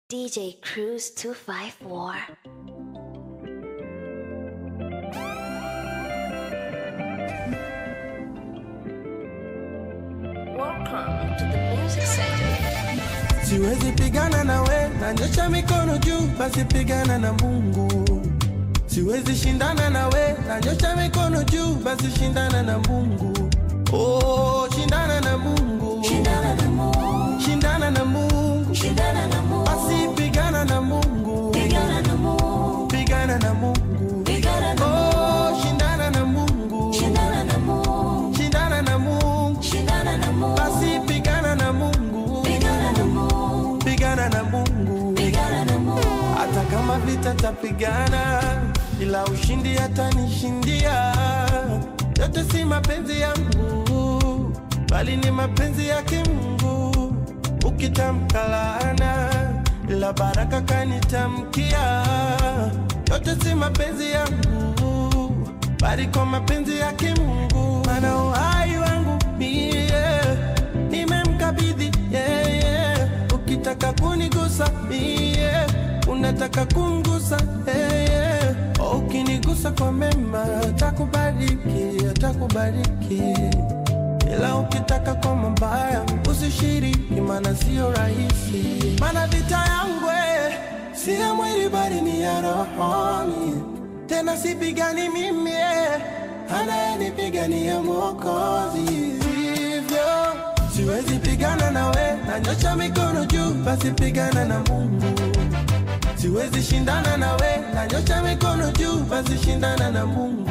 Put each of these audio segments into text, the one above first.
DJ Cruise 254. Welcome to the music center. Siwezi pigana na we, nanyosha mikono juu, basi pigana na Mungu. Siwezi shindana na we, nanyosha mikono juu, basi shindana na Mungu. Oh, shindana na Mungu. Shindana na Mungu, Shindana na Mungu. shindana na Mungu, Basi pigana na Mungu. pigana na Mungu, Pigana na Mungu. pigana na Oh, shindana na Mungu. shindana na Mungu, Shindana na Mungu. shindana na Mungu, Basi pigana na Mungu. pigana na Mungu, Pigana na Mungu. pigana na Mungu, hata kama vita tapigana, ila ushindi atanishindia. Yote si mapenzi yangu, bali ni mapenzi yake Mungu. Ukitamka laana, ila baraka kanitamkia. Yote si mapenzi yangu, bali kwa mapenzi yake Mungu. Maana uhai wangu mie nimemkabidhi yeye. Ukitaka kunigusa mie, unataka kumgusa yeye. Ukinigusa kwa mema, atakubariki, atakubariki. Ila ukitaka kwa mabaya, usishiriki, maana sio rahisi. Maana vita yangu eh, si ya mwili, bali ni ya rohoni. Tena sipigani mimi, eh, anayenipigania Mwokozi. Hivyo siwezi pigana nawe, nanyosha mikono juu, basi pigana na Mungu. Siwezi shindana nawe, nanyosha mikono juu, basi shindana na Mungu.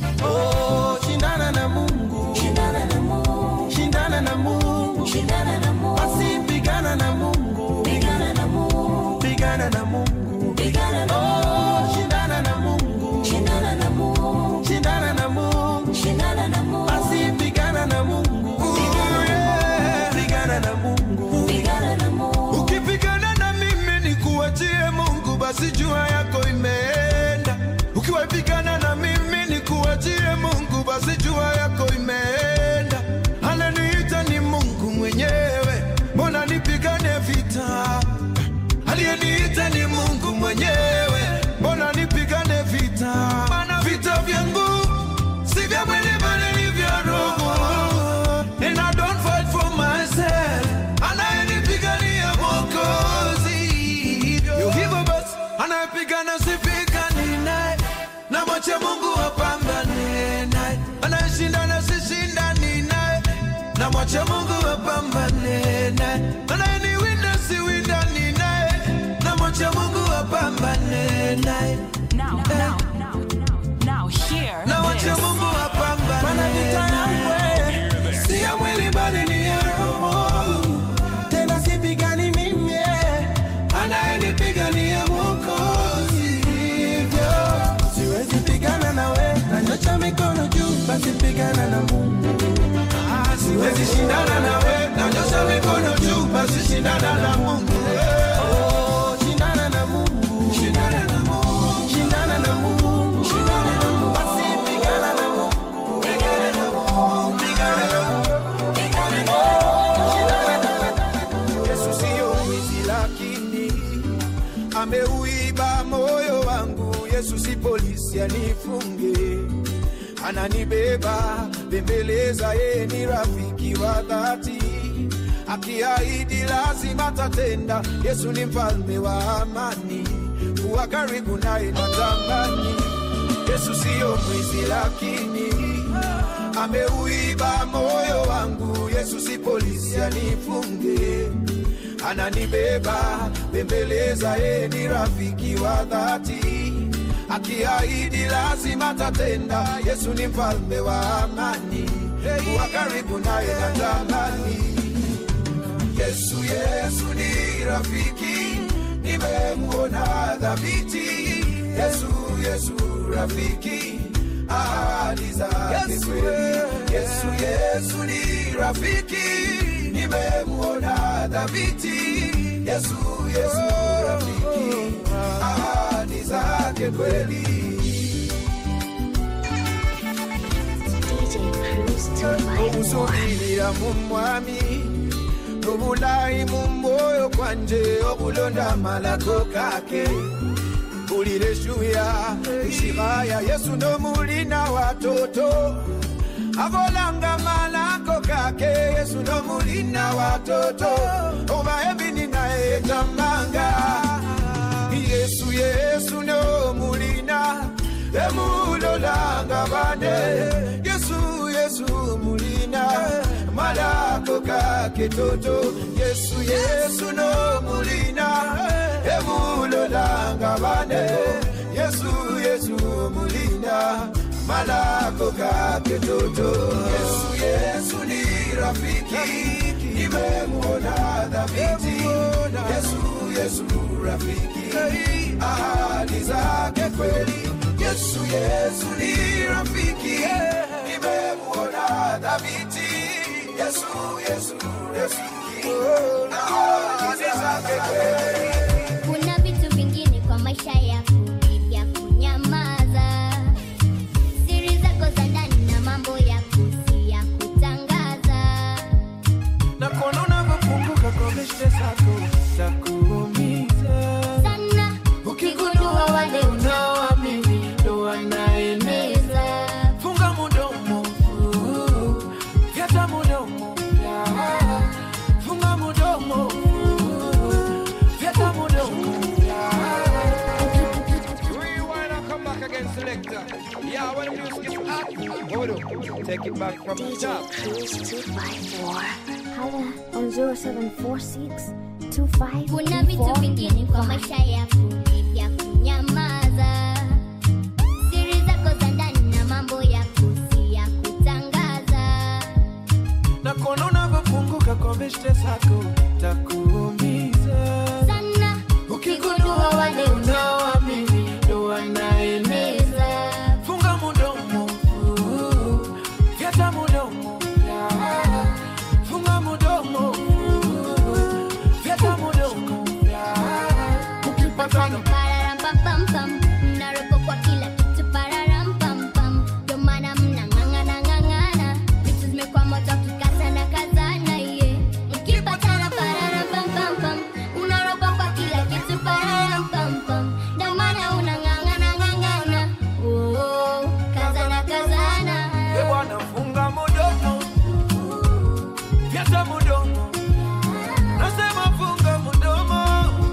Oh, shindana na Mungu. shindana na Mungu, Shindana na Mungu. shindana na Mungu, Basi pigana na Mungu. pigana na Mungu, Pigana na Mungu. pigana na Oh, shindana na Mungu. shindana na Mungu, Shindana na Mungu. shindana na Mungu, Basi pigana na Mungu. Yeah. Pigana na Mungu. pigana na Mungu, Ukipigana na mimi ni kuachie Mungu, basi jua yako imeenda. Ukiwapigana na mimi ni kuachie Mungu, basi jua yako imeenda. Ananiita ni Mungu mwenyewe, mbona nipigane vita? Aliyeniita ni Mungu mwenyewe, mbona nipigane vita? Maana vita vyangu si vya mwili bali ni vya roho. And I don't fight for myself. Anayenipigania Mwokozi. Yo, hivyo basi anayepigana sipigani naye, na mwache Mungu apambane naye. Anayeshindana sishindani naye, na mwache Mungu apambane naye. Anayeniwinda siwindani naye, na mwache Mungu apambane naye. Now, now, now, now, hear Na mwache this. Mungu Maana apambane vita yangu naye. eh, si ya mwili bali ni ya roho. Tena sipigani mimi, eh, anayenipigania Mwokozi. Hivyo siwezi pigana nawe, nanyosha mikono juu, basi pigana na Mungu. Siwezi shindana nawe, nanyosha mikono juu, basi shindana na Mungu. Oh, shindana na Mungu. Shindana na Mungu. Shindana na Mungu. Shindana na Mungu. Basi pigana na Mungu. Pigana na Mungu. Pigana na Mungu. pigana na Yesu siyo mwizi lakini ameuiba moyo wangu. Yesu si polisi anifunge, ananibeba bembeleza, yeye ni rafiki wa dhati, akiahidi lazima tatenda. Yesu ni mfalme wa amani, kuwa karibu naye natamani. Yesu siyo mwizi lakini ameuiba moyo wangu. Yesu si polisi anifunge, ananibeba bembeleza, yeye ni rafiki wa dhati, akiahidi lazima tatenda. Yesu ni mfalme wa amani, kuwa karibu naye natamani. Yesu, Yesu ni rafiki, nimemuona dhabiti. Yesu, Yesu rafiki, ahadi zake kweli. Yesu, Yesu ni rafiki, nimemuona dhabiti. Yesu, Yesu rafiki, ahadi zake kweli. DJ Cruise 254. Kumusubirira mu mwami n'obulayi mu mwoyo gwanje okulonda amalako kake mpulira eshuya ishiraya yesu nomulina watoto abolanga malako kake yesu nomulina watoto oba ebini naye tamanga yesu yesu nomulina emulolanga bane yesu yesu mulina malako kake toto yesu yesu nomulina emulolanga bane yesu yesu mulina malako kake toto yesu yesu ni rafiki nimemuona dhabiti yesu yesu rafiki ahadi zake kweli yesu yesu ni rafiki nimemuona dhabiti yesu yesu rafiki ahadi zake kweli kuna vitu vingine kwa maisha yako ni vya kunyamaza siri zako za ndani na mambo yako si ya kutangaza na kuona unavyofunguka kwa beshte zako za kuumiza sana ukigundua wale unaoamini ndo wanaeneza unaeneza funga mudomo vyata mudomo funga mudomo vyata mudomo Rewind and come back again, selector. Yeah, when the music is hot, hold on. Take it back from the DJ top. Cruise 254. Hala on 0746 25 kuna vitu vingine kwa maisha yako ni vya kunyamaza siri zako za ndani na mambo yako si ya kutangaza na kuona unavyofunguka kwa beshte zako takuumiza sana ukigundua wale unaoamini ndo wanaeneza unaeneza funga mudomo vyata mudomo funga mudomo vyata mudomo ukipatana Pararampampam, mnaropo kwa kila kitu pararampampam. Ndio maana mnang'ang'ana ng'ang'ana, vitu zimekuwa moto kikazana kazana, yeah. Mkipatana pararampampam, unaropo kwa kila kitu pararampampam. Ndio maana unang'ang'ana ng'ang'ana, oh, kazana kazana. e bwana funga mudomo vyata mudomo nasema funga mudomo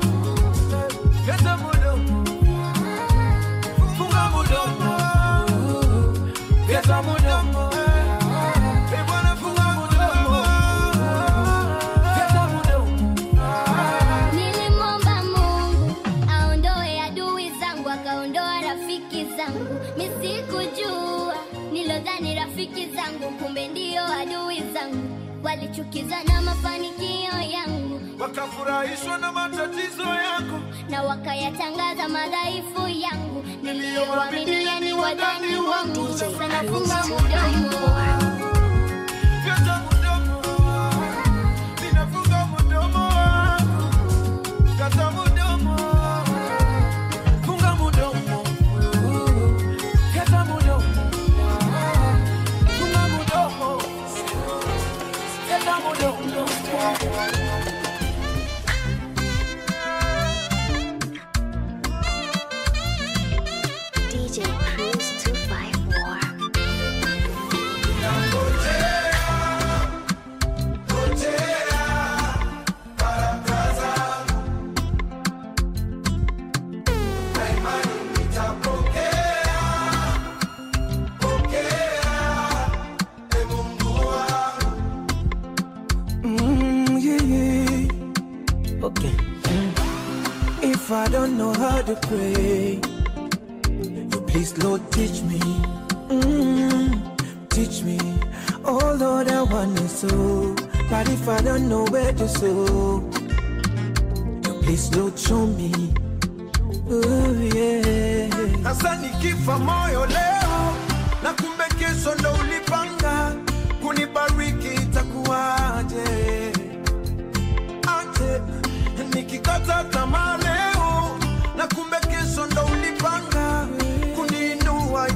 vyata mudomo funga mudomo vyata mudomo e bwana funga mudomo vyata mudomo Nilimwomba Mungu aondoe adui zangu, akaondoa rafiki zangu. Misikujua nilodhani rafiki zangu, kumbe ndio adui zangu. Walichukiza na mafanikio yangu wakafurahishwa na matatizo yako na wakayatangaza madhaifu yangu. Niliyowaaminia ni wadani wangu, DJ sasa Cruise nafunga 254. mdomo. Vyata mudomo ninafunga mudomo kata mudomo funga mudomo kata mudomo funga mudomo kata mudomo DJ Cruise 254. Mm, yeah, yeah. Okay. If I don't know how to pray, you please, Lord, teach me. Mm, teach me. Oh, Lord, I want to sow. But if I don't know where to sow, you please, Lord, show me. Oh, yeah. Sasa nikifa moyo leo na kumbe kesho ndo ulipanga kunibariki itakuwaje? Aje nikikata tamaa leo na kumbe kesho ndo ulipanga kuniinua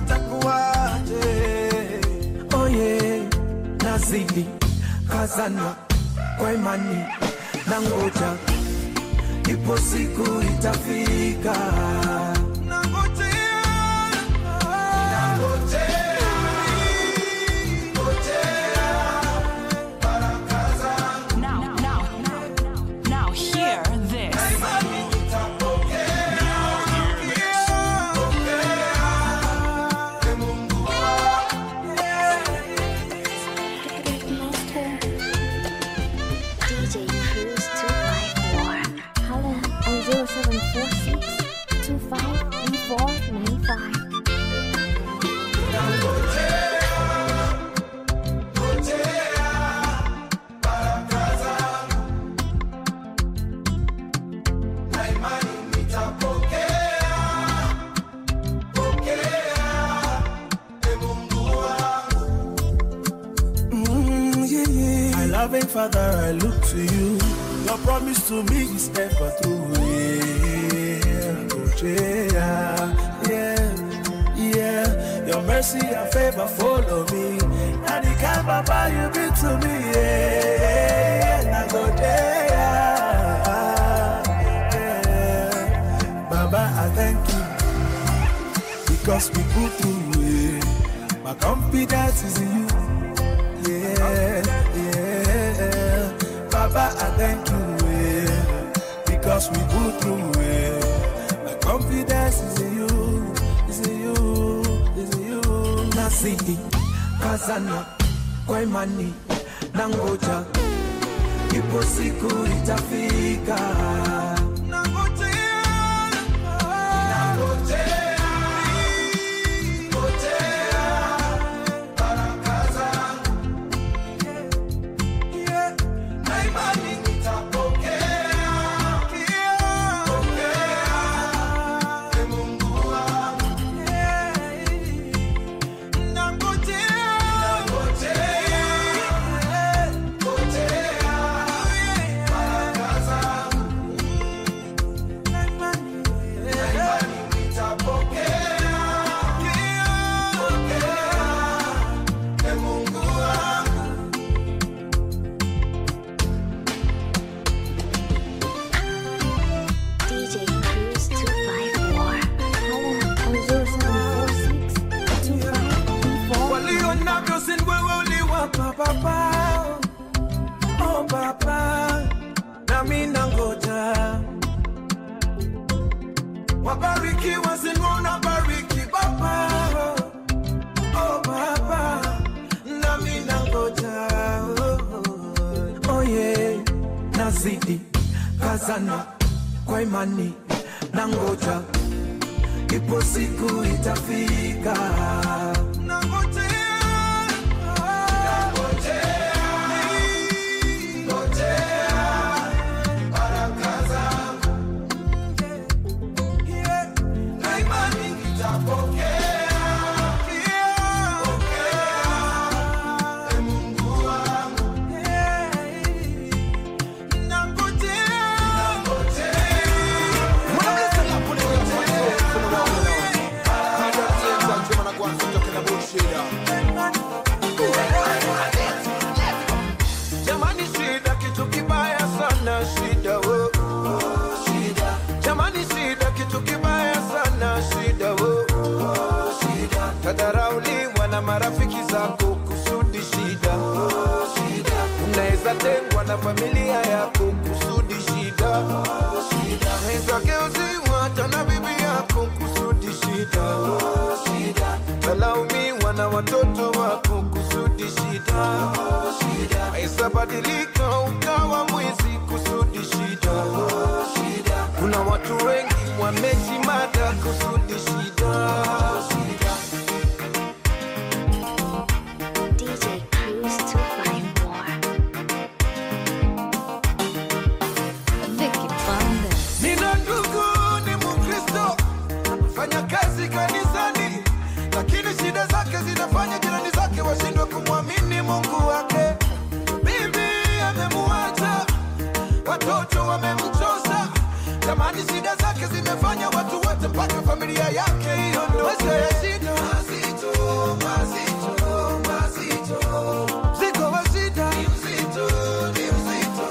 itakuwaje? Oh yeah, nazidi kazana kwa imani na ngoja, ipo siku itafika. Nangojea, nangojea, ngojea baraka zangu. Now, now, now, now, hear this. DJ Cruise 254. Holla on 0746 253495. Mm, yeah, yeah. My loving Father, I look to you. Your promise to me is ever true. Yeah, oh, yeah, yeah, yeah. Your mercy and favor follow me. And the kind Papa you be to me. Yeah, yeah. I go there. Yeah. Baba, I thank you because we put through it. My confidence is in you. Yeah, yeah. Baba, I thank you yeah, because we go through it. My confidence is in you, is in you, is in you. Nasidi, kazana, kwa imani, nangoja, ipo siku itafika. Nangojea, nangojea, ngojea baraka zangu. Yeah, na imani nitapokea. Pokea, e Mungu wangu. Yeah, nangojea, ngojea baraka zangu. Na imani, na imani nitapokea. Pokea, e Mungu wangu. DJ Cruise 254. Holla on 0746 253495. walio navyo si wewe uliwapa baba oh baba nami nangoja wabarikiwa si wewe unabariki baba oh baba nami nangoja oh, oh yeah nazidi kazana kwa imani nangoja ipo siku itafika. Nangojea, nangojea, ngojea baraka zangu. Yeah, na imani nitapokea. Yeah, pokea, e Mungu wangu. Yeah, nangojea, nangojea. Jamani, shida kitu kibaya sana, shida wo. Shida. Jamani, shida kitu kibaya sana, shida wo. Shida. Tadharauliwa na marafiki zako kusudi shida. Shida. Unaweza tengwa na familia yako kusudi shida. Shida. Unaweza geuziwa hata na bibi yako kusudi shida. Shida. Talaumiwa na watoto wako kusudi shida. Shida. Unaweza badilika ukawa mwizi kusudi shida. Shida. Kuna watu wengi wamejimada kusudi shida. Shida. DJ Cruise 254. Vicky Bandes. Nina ndugu ni Mkristo, fanya kazi kanisani, lakini shida zake zinafanya jirani zake washindwe kumwamini Mungu wake. Bibi amemuacha, watoto wamemchosa, jamani, shida zake zimefanya watu wote mpaka familia yake iondoke. Maisha ya shida mazito, mazito, mazito, mzigo wa shida ni mzito, ni mzito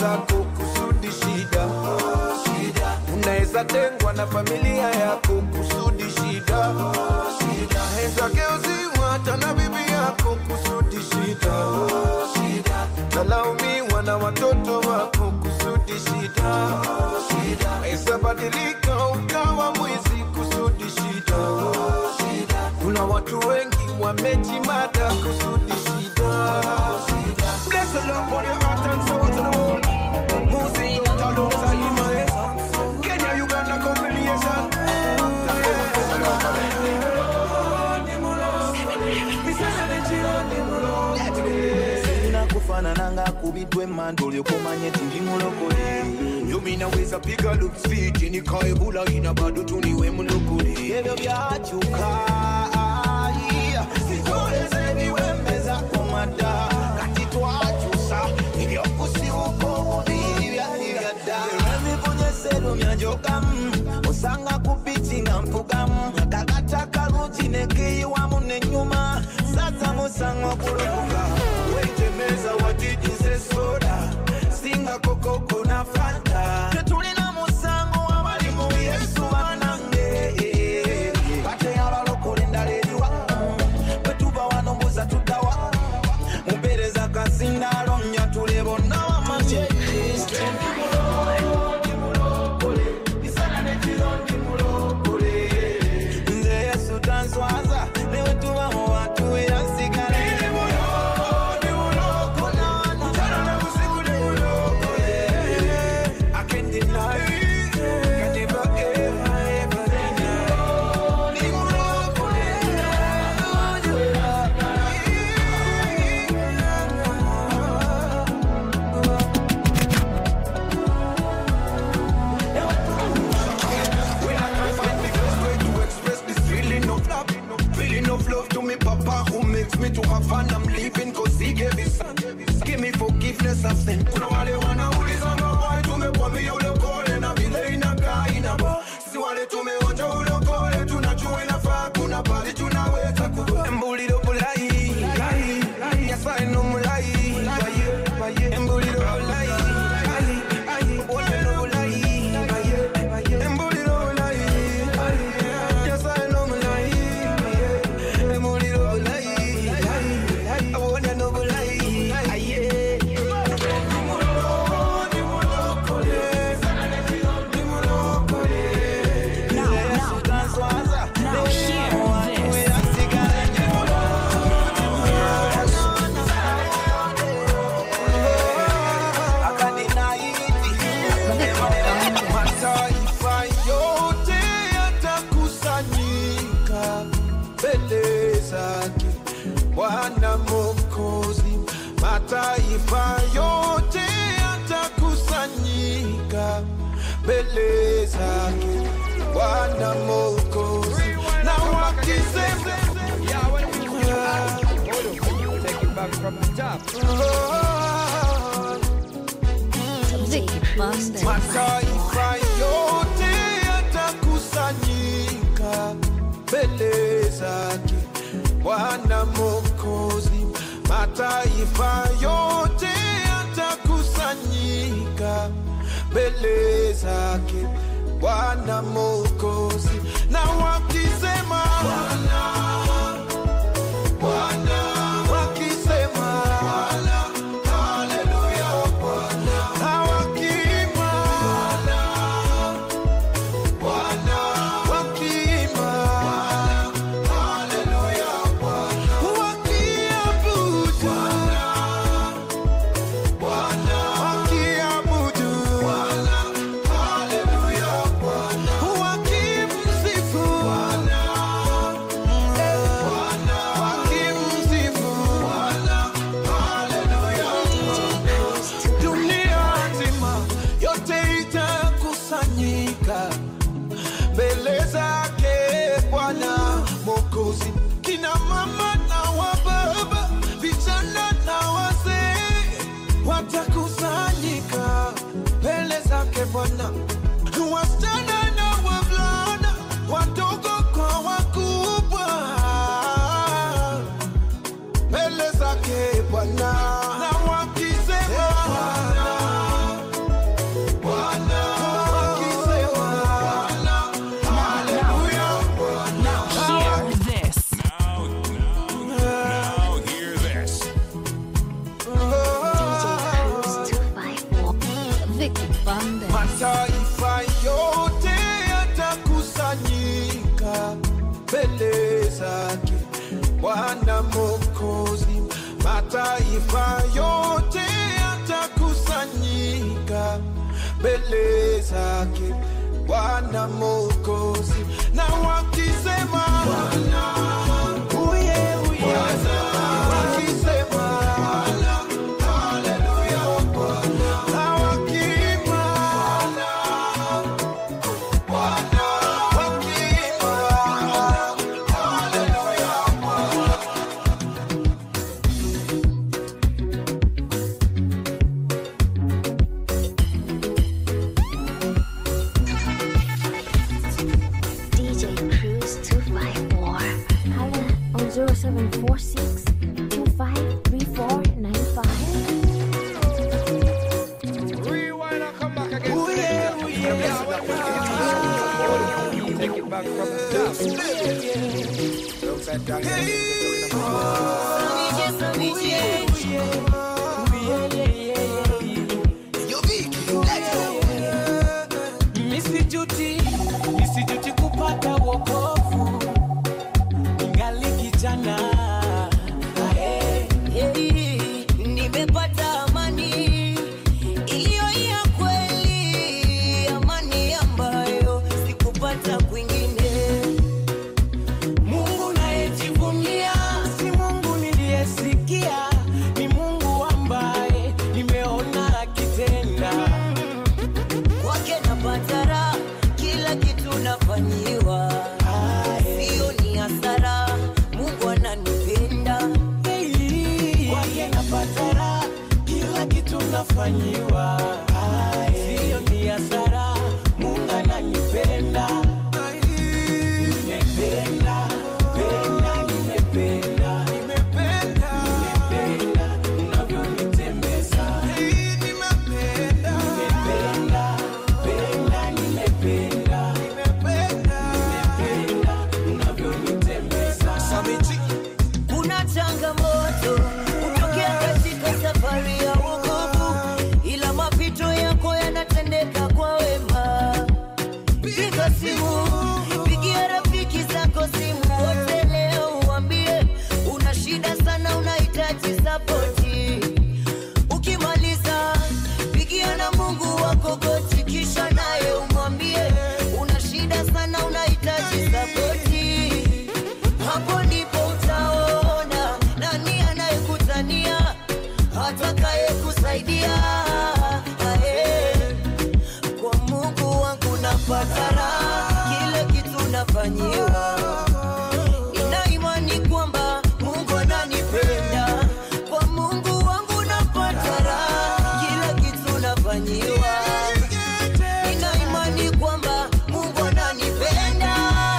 zako kusudi shida unaweza tengwa na familia yako kusudi shida unaweza geuziwa hata na bibi yako kusudi shida nalaumiwa na watoto wako kusudi shida unaweza badilika ukawa mwizi kusudi shida kuna watu wengi wamejimada kusudi shida Bless the Lord for your heart and soul to the world. Music, Toulouse, Limaeza. Kenya, Uganda, combination. kufanananga kubidwe mando lyokumanya eti ndi mulokole Yomi naweza piga looks fit nikae bula ina bado tuniwe mulokole ebyo byakyuka yeah. sitoleze biwembeza kumada kati twakyusa ebyokusibuka omubiri byalibyadda ebivunyesero njogamu osanga ku bici nga mpugamu kakata kalungi nekeyiwamu nenyuma saza musango kulokoka wetemeza watidize soda singa kokoko na fanta tetulina musango abali mu yesu banange bate abalokole endala eriwa bwetuva wano mbuza tuddawa mupereza kasindalo nyatule bonna wamanye nze yesu tanswaza newetuba mu bantu eyansigala I can't deny it. Can never ever ever deny When I can't find the best way to express this feeling of love, feeling of love to me, Papa, who makes me to have fun. I'm leaving cause he gave his son. Give me forgiveness of sin. Kuna wale wanauliza mabaya, tumekwambia ulokole na vile inakaa inaba. Si wale tumeonja ulokole, tunajua inafaa, kuna pali tunaweza kuwa. Embuliro bulai, lai, lai, nyasaye no mulai, baye, baye. Embuliro bulai, ai, ai, wote no bulai, baye, baye. Embuliro bulai, ai, nyasaye no mulai, baye. Embuliro bulai, ai, ai, wote no bulai, aye. Now, now, now, hear this. Mataifa yote yatakusanyika mbele zake Bwana Mwokozi. Mataifa yote yatakusanyika mbele zake Bwana Mwokozi, na wakisema Yeah, when the music is hot. Hold on. Take it back from the top. Vicky Buster. Mataifa yote yatakusanyika mbele zake Bwana Mwokozi. Mataifa yote yatakusanyika mbele zake Bwana Mwokozi, na wakisema Bwana, Bwana, wakisema Bwana, haleluya Bwana, na wakiimba Bwana, Bwana, wakiimba Bwana, haleluya Bwana, wakiabudu Bwana, Bwana, wakiabudu Bwana, haleluya Bwana, wakimsifu Bwana, eh, Bwana, wakimsifu Bwana, haleluya dunia nzima yote itakusanyika mbele zake Bwana Mwokozi, kina mama na wababa, vijana na wazee watakusanyika mbele zake Bwana, wasichana na wavulana, wadogo kwa wakubwa mbele zake Bwana na wakisema Bwana, Mwokozi, mataifa yote yatakusanyika mbele zake Bwana Mwokozi, na wakisema Bwana, uye uye, wakisema Bwana, haleluya, na wakiimba Bwana, wakiimba haleluya, DJ Cruise 254. Holla on 0746 253495. Rewind and come back again. selector. Yeah, what the music is. Take it back from the top. Misijuti, misijuti kupata wokovu ningali kijana Ae. Hey, nimepata amani iliyo ya kweli, amani ambayo sikupata kwingine. Mungu nayejivunia si Mungu niliyesikia, ni Mungu ambaye nimeona akitenda. Kwake napata raha, kila kitu nafanyiwa, sio ni hasara. Mungu ananipenda Kwake napata raha, kila kitu nafanyiwa, sio ni hasara. Mungu ananipenda, nimependa, penda, nimependa, nimependa unavyonitembeza, nimependa, penda, nimependa, nimependa unavyonitembeza. Kuna changamoto hutokea katika safari ya wokovu, ila mapito yako yanatendeka kwa wema. Piga simu, pigia rafiki zako simu wote leo, uambie una shida sana, unahitaji sapoti. Ukimaliza pigia na Mungu wako goti, kisha naye umwambie una shida sana, unahitaji sapoti hapo ndipo utaona nani anayekutania atakaye kusaidia Ae, kwa mungu wangu napata raha kile kitu nafanyiwa nina imani kwamba mungu ananipenda kwa mungu wangu napata raha kila kitu nafanyiwa nina imani kwamba mungu ananipenda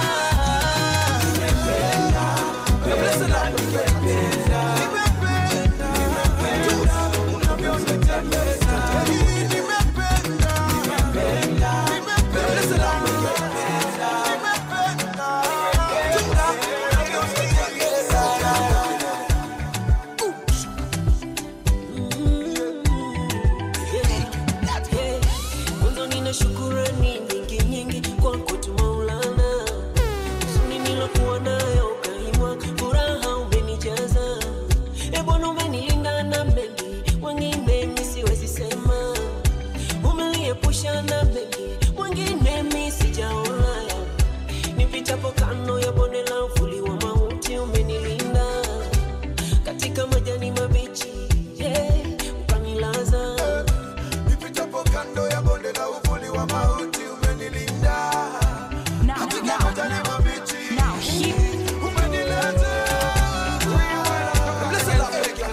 Kwanza nina shukurani nyingi nyingi kwako tu Maulana, huzuni nilokuwa nayo ukaimwa, furaha umenijaza. E Bwana, umenilinda na mengi, wengine mi siwezi sema, umeniepusha na mengi, wengine mi sijaona. Nipitapo kando ya bonde la uvuli wa mauti, umenilinda katika majani mabichi, yeah, ukanilaza Nipitapo kando ya bonde la uvuli wa mauti umenilinda. Katika majani mabichi umenileta. Blessed Africa.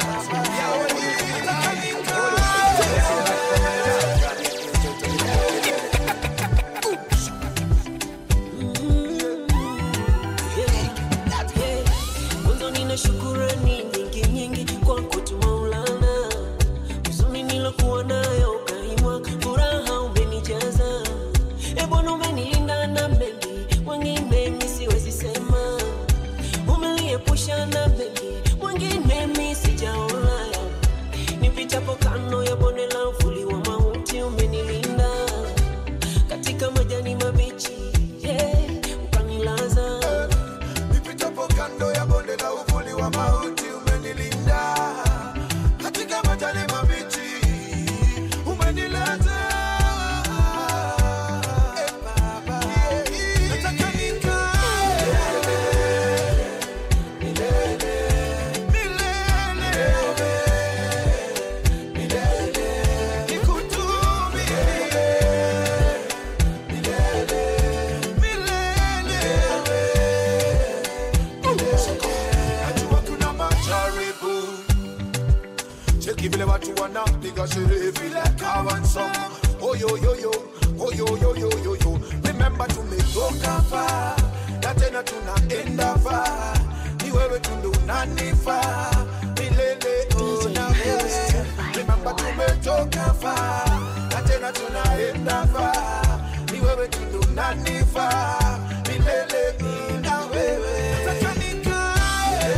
Mwanzo nina shukurani nyingi nyingi kwako tu Maulana, huzuni nilokuwa nayo ukaimwa, furaha umenijaza. E Bwana, umenilinda na mengi, wengine mi siwezi sema, umeniepusha na mengi, wengine mi sijaona. Nipitapo kando ya bonde la uvuli wa mauti, umenilinda katika majani mabichi, yeah, ukanilaza Nipitapo kando ya bonde la uvuli wa mauti cheki vile watu wanapiga sherehe vile kawansa oyoyoyo oyoyoyoyoyo remember tumetoka fa na tena tunaenda fa ni wewe tundu unanifaa milele oh, na wewe remember tumetoka fa na tena tunaenda fa ni wewe tundu unanifaa milele oh, na wewe Sasa nikae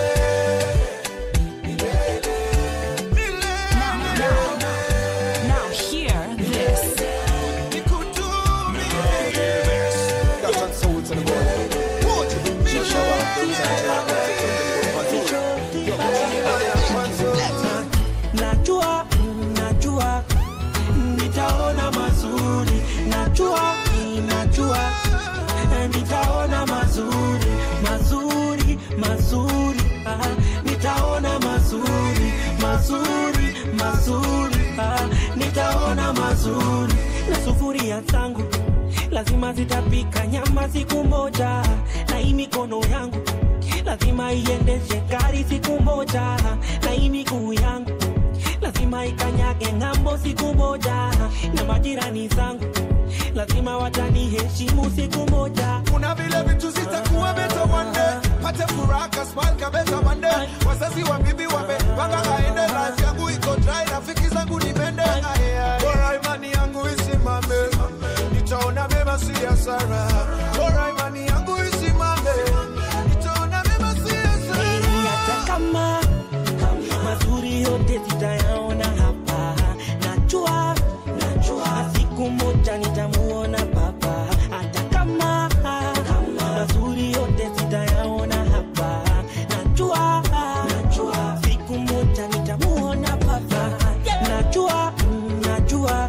Now hear this. najua najua nitaona mazuri najua najua nitaona mazuri mazuri mazuri ah, nitaona mazuri mazuri mazuri ah, nitaona mazuri na sufuria zangu lazima zitapika nyama siku moja na hii mikono yangu lazima iendeshe gari siku moja na hii miguu yangu lazima ikanyage ng'ambo siku moja na majirani zangu lazima wataniheshimu siku moja kuna vile vitu zitakuwa beta one day pate furaha kasmal kabeza one day wazazi wa bibi wamepanga aende life yangu iko dry rafiki zangu ni mende bora imani yangu isimame nitaona mema si hasara bora imani yangu isimame nitaona mema si hasara Heri hata kama mazuri yote zitayaona hapa najua najua siku moja nitamuona baba hata kama mazuri yote zitayaona hapa najua najua siku moja nitamuona baba najua mm, najua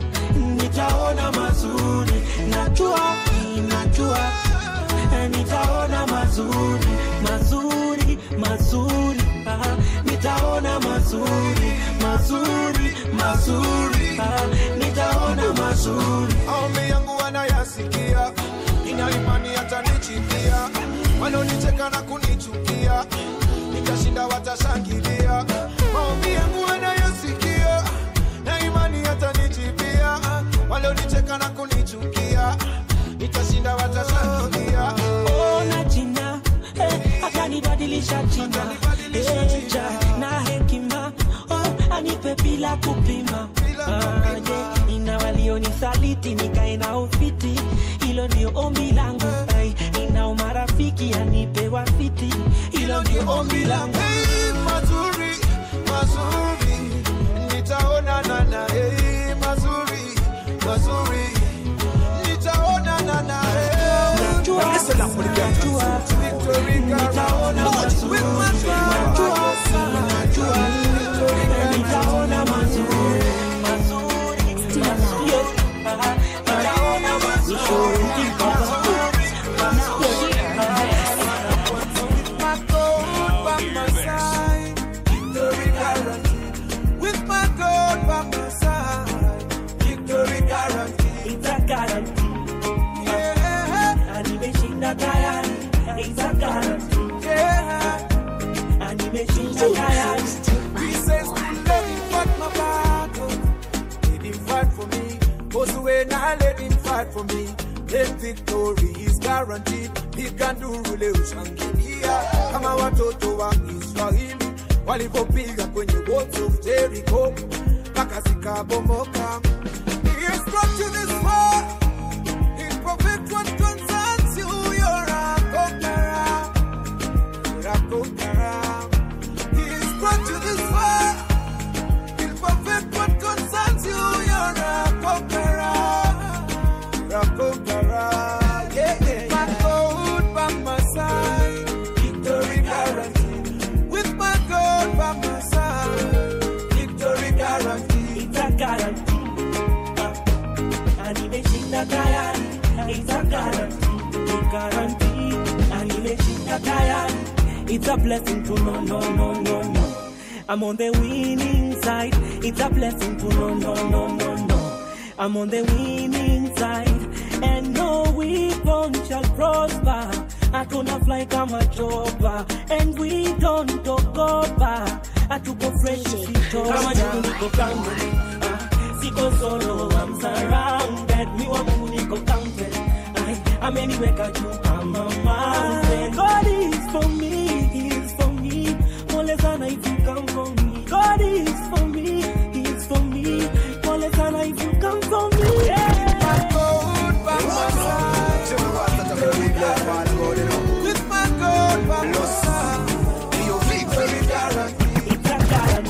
nitaona mazuri najua mm, najua eh, nitaona mazuri mazuri mazuri ah, nitaona mazuri mazuri mazuri ah, nitaona mazuri maombi yangu wanayasikia ina imani hatanichikia wanaonicheka na kunichukia nitashinda watashangilia maombi yangu wanayasikia na imani hatanichipia walionicheka na kunichukia nitashinda watashangilia ona jina eh, akanibadilisha jina eh, ja, na hekima oh, anipe bila kupima ah, yeah. ina walionisaliti nikae na ufiti hilo ndio ombi langu ai, ina umarafiki anipe wafiti hilo ndio ombi langu Hey, mazuri mazuri nitaonana na hey, mazuri mazuri nitaonana na Najua, najua, nitaona mazuri. Najua, najua, nitaona mazuri. Mazuri, mazuri, ah, nitaona mazuri. my God by my side, victory guaranteed. With my God by my side, victory guaranteed. It's a guarantee. Yeah, Na nimeshinda tayari. It's a guarantee. yeah. Na nimeshinda tayari. He says to let him fight my battle. Let him fight for me. Goes away now, let him fight for me. Then victory is guaranteed. He can do rule ushangilia kama watoto wa Israeli walivyopiga kwenye walls of Jericho mpaka zikabomoka. He has brought you this far. He'll perfect what concerns you. You're a conqueror. You're a conqueror. He's brought you this far. He'll perfect what concerns you. You're a conqueror. You're a conqueror. Yeah, yeah. My God by my side. Victory guaranteed. With my God by my side. Victory guaranteed. It's a guarantee. Ah, Na nimeshinda tayari. It's a guarantee. A guarantee. Na nimeshinda tayari. It's a blessing to know, no, no, no, no. I'm on the winning side. It's a blessing to know, no, no, no, no. I'm on the winning side. And no weapon shall prosper. I gonna fly kama chopa. And we don't talk over. hatuko fresh sito kama juu niko grounded Ah, siko solo I'm surrounded mi wa Mungu niko counted Ay, ameniweka juu kama mountain God is for me he is for me pole sana if you come for me God is for me he is for me pole sana if you come for me With my God by my side, your victory guarantee.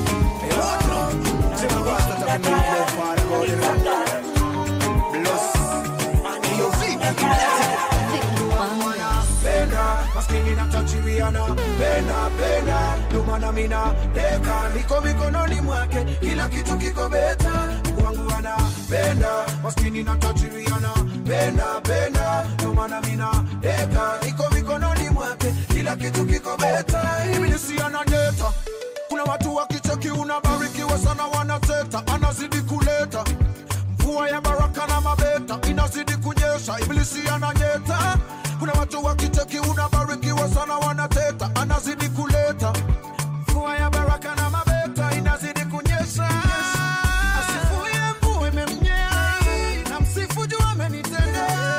Penda, maskini na tajiriana Penda, penda, lumana mina Deka, niko mikononi mwake Kila kitu kiko beta Mungu wangu ana Penda, maskini na tajiriana Penda, penda, lumana mina Deka, niko mikononi mwake Kila kitu kiko beta Ibilisi ananyeta Kuna watu wakicheki unabarikiwa sana wanateta Anazidi kuleta mvua ya baraka na mabeta inazidi kunyesha, ibilisi ananyeta. Kuna watu wakicheki unabarikiwa sana wanateta, anazidi kuleta mvua ya baraka na mabeta inazidi kunyesha. Asifuye mvua imemnyea, na msifu juu amenitendea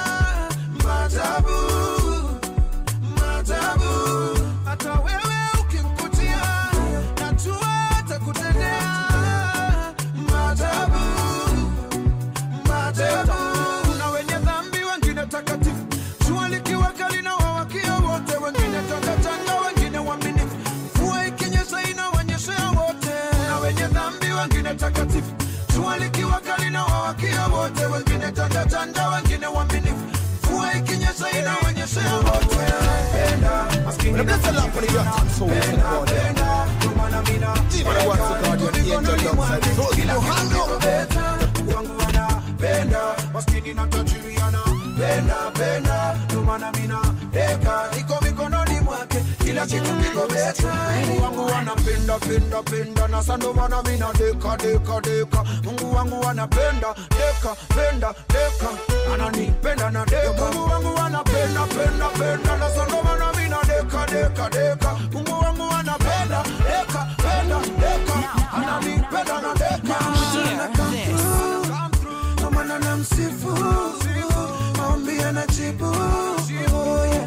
maajabu, maajabu. Hata wewe ukimkutia, najua atakutendea maajabu maajabu. Kuna wenye dhambi, wengine takatifu, jua likiwa kali na wawakia wote, wengine tangatanga, wengine waaminifu, mvua ikinyesha inawanyeshea wote. Kuna wenye dhambi, wengine takatifu, jua likiwa kali na wawakia wote, wengine tangatanga, wengine waaminifu, mvua ikinyesha inawanyeshea wote. Penda, maskini na tajiri, penda, penda, ndio maana mina penda, niko mikononi mwake, kila kitu kiko beta wangu wanapenda maskini na tajiri anapenda penda ndio maana mina deka iko mikononi mwake kila kitu kiko beta Mungu wangu wanapenda penda penda na sasa ndio maana mina deka deka deka Mungu wangu wanapenda deka penda deka ananipenda na deka Mungu wangu wanapenda penda penda na sasa ndio maana mina deka deka deka Mungu wangu wanapenda deka penda deka ananipenda na deka Amana na msifu maombi yanajibu Oh, yeah.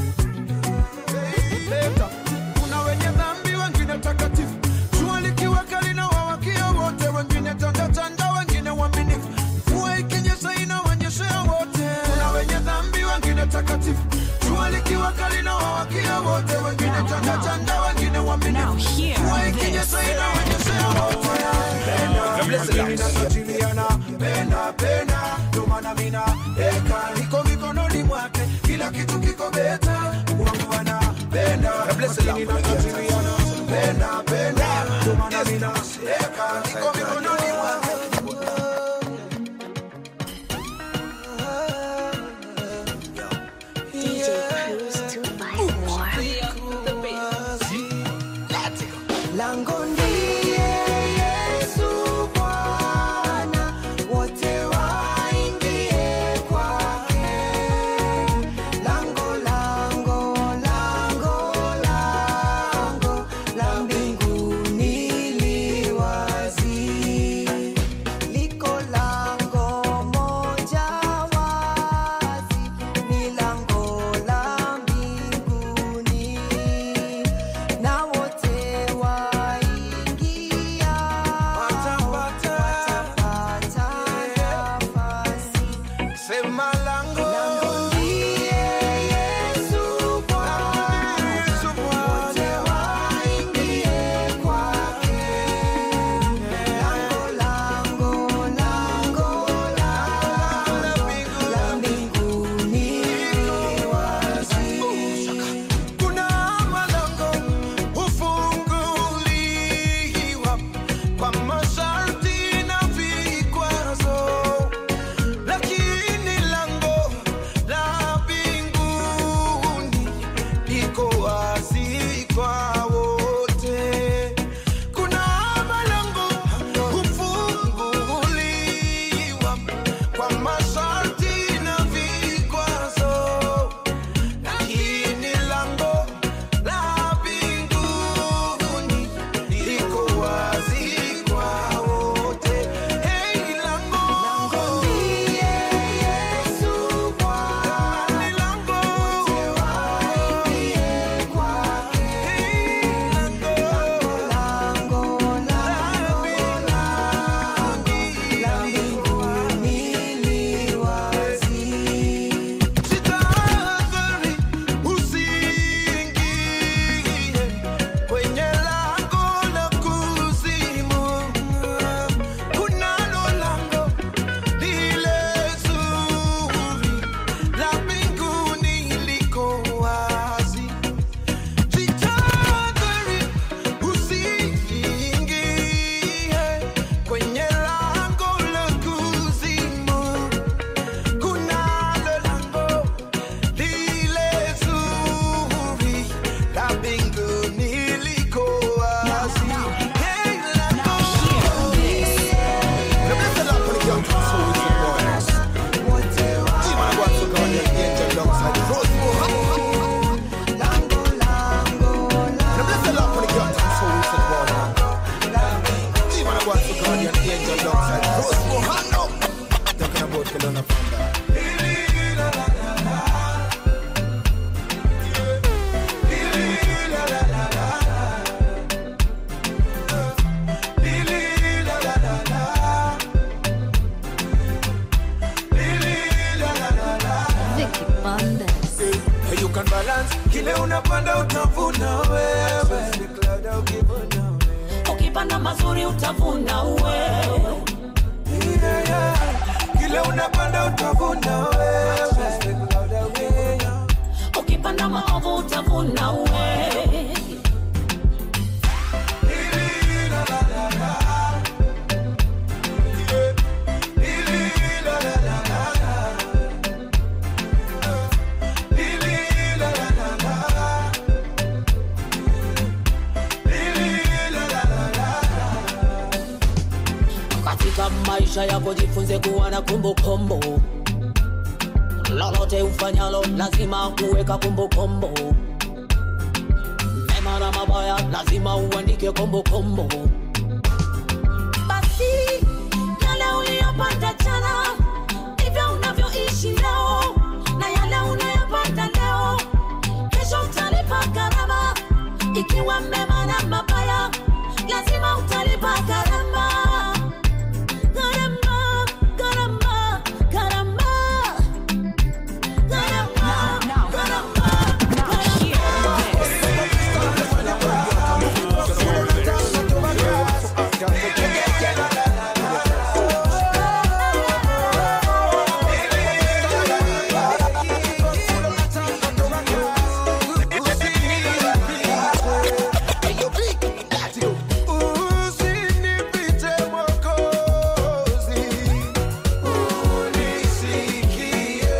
Leta. Kuna wenye dhambi wengine takatifu jua likiwa kali na wawakia wote wengine tandatanda wengine waaminifu mvua ikinyesha inawanyeshea wote kuna wenye dhambi wengine takatifu jua likiwa kali na wawakia wote wengine tandatanda wengine waaminifu mvua ikinyesha inawanyeshea wote Maskini na tajiri anapenda penda, ndio maana mina deka niko mikononi mwake, kila kitu kiko beta. Mungu wangu anapenda, maskini na tajiri anapenda penda, ndio maana mina deka niko mikononi mwake. DJ Cruise 254. Lango ndiye Yesu Bwana, wote waingie kwake. Lango, lango, lango, lango la mbinguni li wazi. Liko lango moja wazi, ni lango la mbinguni na wote waingiao mazuri utavuna wewe Yeah, yeah. Kile unapanda utavuna wewe. ukipanda maovu utavuna wewe katika maisha yako jifunze kuwa na kumbukumbu lolote ufanyalo lazima kuweka kumbukumbu mema na mabaya lazima uandike kumbukumbu basi yale uliyopata jana ndivyo unavyoishi leo na yale unayopata leo kesho utalipa gharama ikiwa mema na mabaya lazima utalipa gharama gharama gharama gharama Usinipite Mwokozi, unisikie.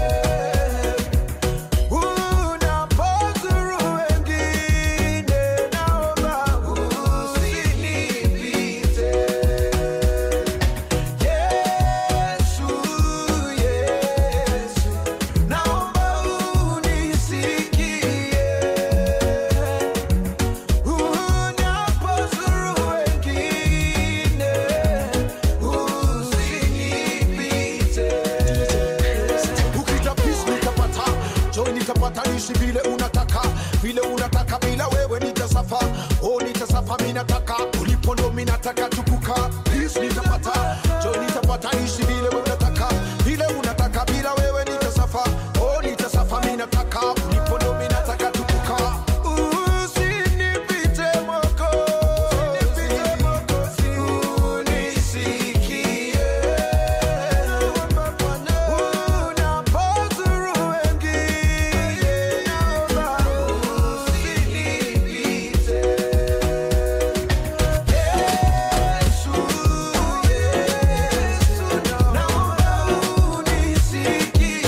Unapozuru wengine, naomba usinipite. Yesu, Yesu, naomba unisikie. Unapozuru wengine, usinipite. ukita peace nitapata joy nitapata ishi vile unataka vile unataka bila wewe nitasafa oh nitasafa mi nataka ulipo ndo mi nataka tukuka peace nitapata joy nitapata ishi vile unataka vile unataka bila wewe nitasafa oh nitasafa mi nataka ulipo ndo mi nataka tukuka Usinipite Mwokozi, unisikie. Unapozuru wengine, naomba usinipite. Yesu, Yesu, naomba unisikie.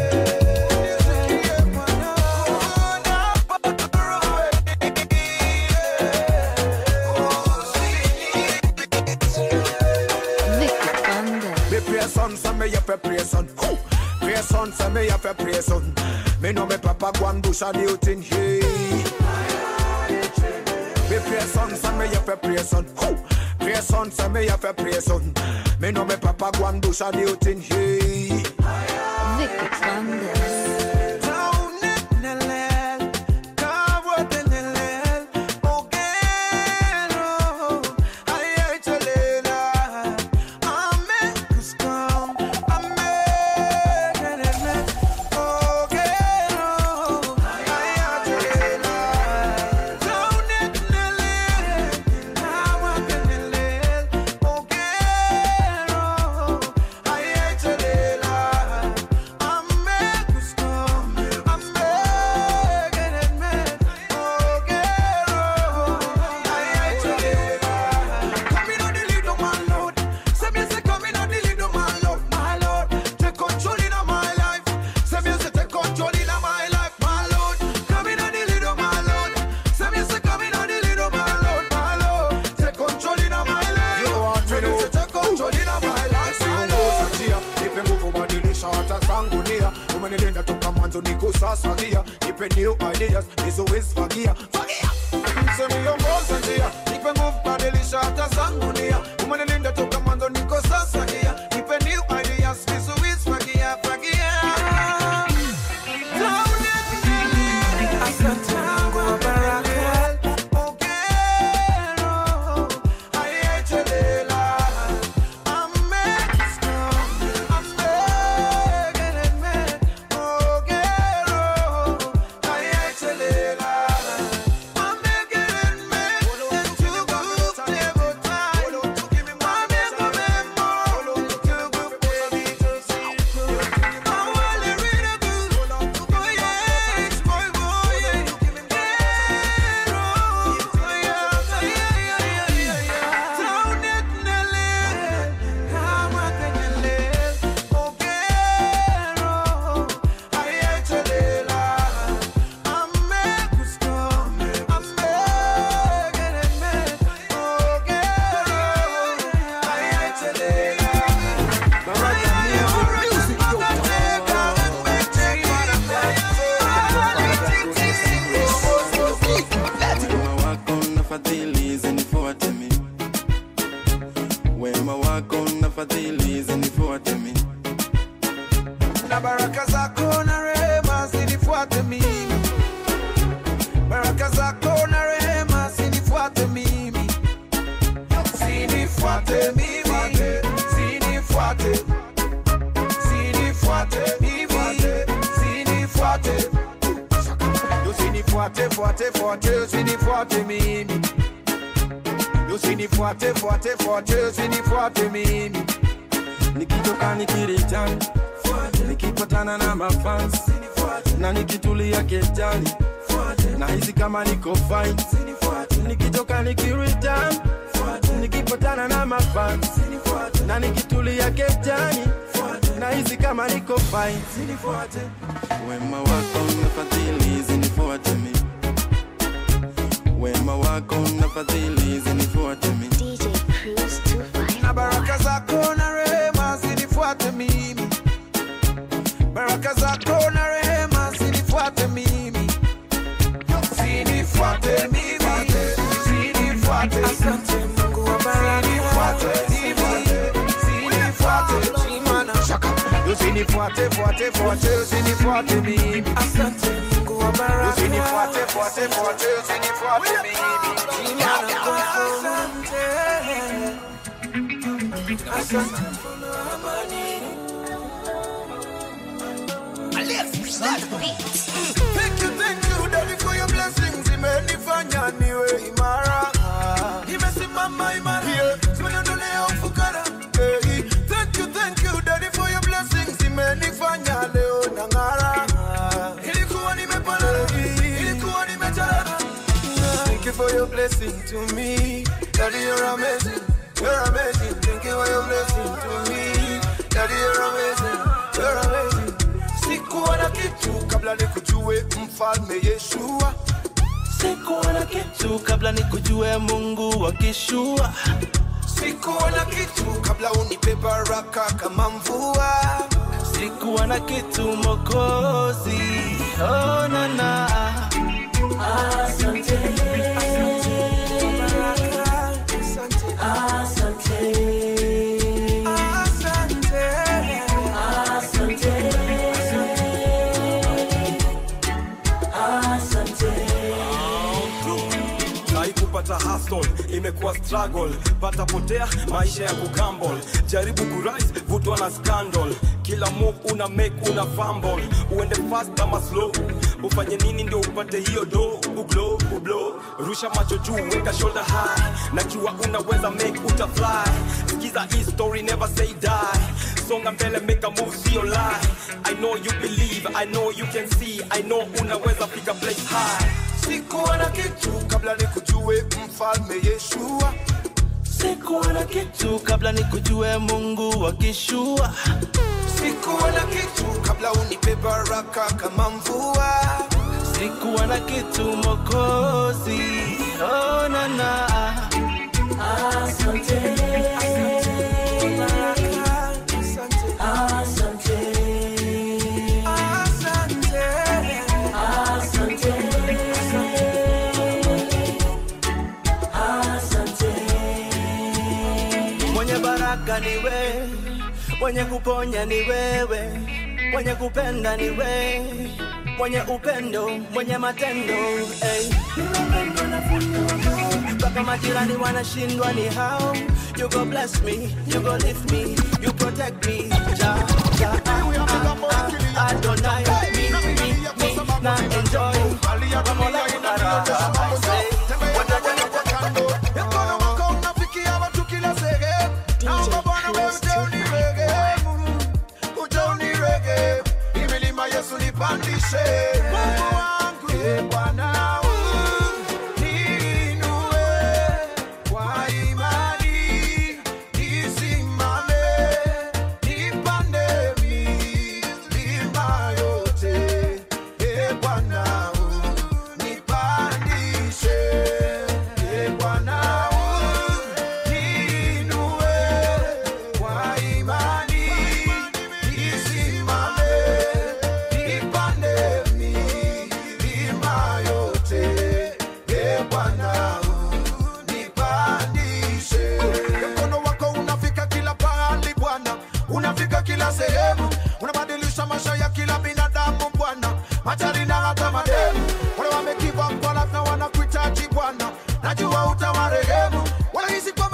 Me pray son, so me have a pray son. Who? Pray son, so me have a pray son. Me know me papa go and do some new thing. Hey. Me pray son, so me have a pray son. Who? Pray son, so me have a pray son. Me know me papa go and do some new thing. Hey. umenilinda toka mwanzo niko sasa gia nipe new ideas nizowezifagia fagia msemiongoza njia nipe nguvu badilisha hata zangu nia umenilinda toka mwanzo niko sasa gia nipe new ideas nizowezifagia fagia Asante Mungu wa baraka. Ongero, fadhili zinifuate mimi na baraka zako na rehema zinifuate mimi, baraka zako na rehema zinifuate mimi, zinifuate mimi, zinifuate, zinifuate mimi, zinifuate, usinifuate fuate fuate, usinifuate mimi, usinifuate fuate fuate, usinifuate mimi, nikitoka nikiritan nikipatana na mafans na nikitulia kejani na hizi kama niko fine nikitoka nikiritan nikipatana na mafans na nikitulia kejani na hizi kama niko fine wema wako na fadhili zinifuate mi wema wako na fadhili zinifuate mi na baraka zako na rehema zinifuate mimi, baraka zako na rehema zinifuate mimi, zinifuate mimi, zinifuate, asante Mungu wa baraka, zinifuate mimi, zinifuate, shaka, usinifuate fuate fuate, usinifuate mimi, asante Mungu wa baraka, usinifuate fuate fuate, usinifuate mimi, asante Asante Thank you, thank you, Daddy, for your blessings. Imenifanya niwe imara. Imesimama imara. Yeah. Simenondolea ufukara. Hey. Thank you, thank you, Daddy, for your blessings. Imenifanya leo nang'ara. Ilikuwa nimepana. Ilikuwa nimechana. Thank you for your blessing to me. Daddy, you're amazing. You're amazing. Thank you for your blessing to me. Daddy, you're amazing. You're amazing. Sikuwa na kitu kabla nikujue mfalme Yeshua. sikuwa na kitu kabla nikujue mungu wa kishua Sikuwa na kitu kabla unipe baraka kama mvua. sikuwa na kitu mokozi oh, nana Asante. Asante. Asante. Sai kupata hustle imekuwa struggle, pata potea maisha ya kugamble, jaribu kurise vutwa na scandal, kila move una make una fumble, uende fast ama slow, ufanye nini ndio upate hiyo do, uglow ublow, rusha macho juu, weka shoulder high, najua unaweza make uta fly, sikiza hii story never say die, songa mbele make a move sio lie, I know you believe, I know you can see, I know unaweza fika place high. Sikuwa na kitu kabla nikujue mfalme Yeshua. sikuwa na kitu kabla nikujue mungu wa kishua Sikuwa na kitu kabla unipe baraka kama mvua. sikuwa na kitu mokozi oh, nana Asante. Asante. Asante. Asante. mwenye baraka ni wewe mwenye kuponya ni wewe mwenye kupenda ni wewe mwenye upendo mwenye matendo hey. mpaka majirani wanashindwa ni hao you go bless me you go lift me you protect me ja, ja, ah, ah, ah, Adonai me, me, me, na enjoy Pamola kuna raha, I say, Mkono wako unafikia watu kila sehemu. Naomba Bwana wewe utaunirehemu, utaunirehemu. Hii milima Yesu nipandishe. Mungu wangu, ee Bwana, niinue kwa imani, nisimame, nipande milima yote. najua utawarehemu. Wanahisi kwa